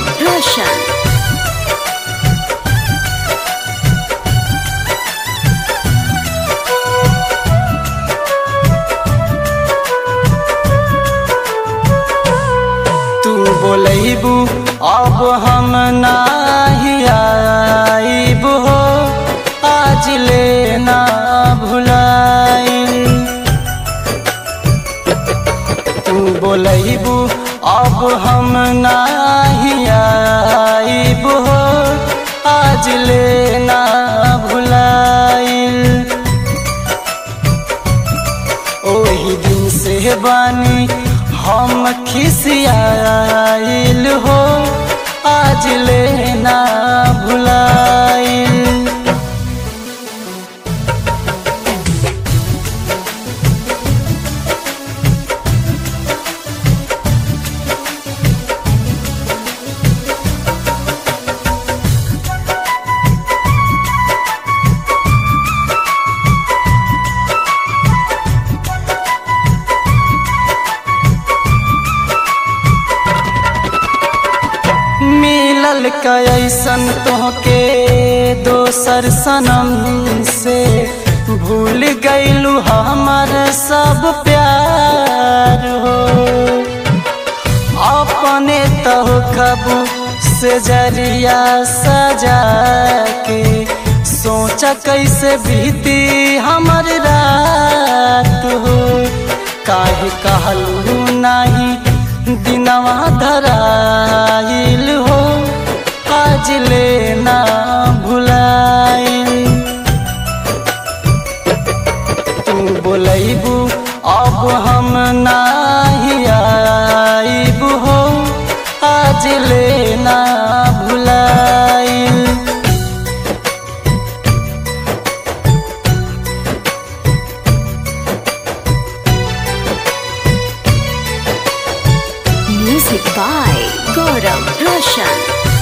Gaurav Roshan. तू बोलैबू अब हम नाही आइब हो आज ले ना भुलाई तू बोलैबू अब हम नाही आइब हो आज ले ना भुलाई ओही दिन से बानी हम खिसियाइल हो आज लेना भुलाइल मिलल कैसन तोहके दोसर सनम से भूल गईलू हमर सब प्यार हो अपने तह कबू से जरिया सजा के सोचा कैसे बीती हमर रात हो काहे कहलू नाही दिनवा धराइल हो आज लेना भुलाइल तू बोलैबू अब हम नाही आइब हो आज लेना भुलाइल Music by Gaurav Roshan.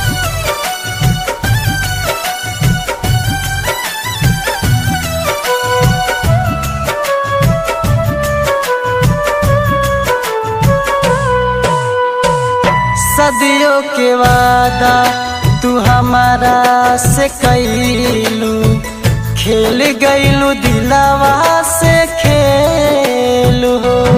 सदियों के वादा तू हमारा से कैलू खेल गईलू दिलावा से खेलू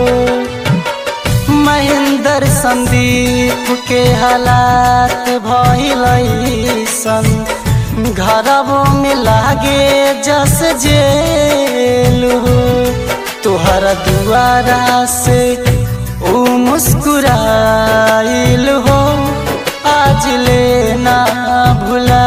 महेंद्र संदीप के हालात भइलैसन घरवो में लागे जस जेलू तोहरा दुआरा से ओ मुस्कुराइल हो आज लेना भुला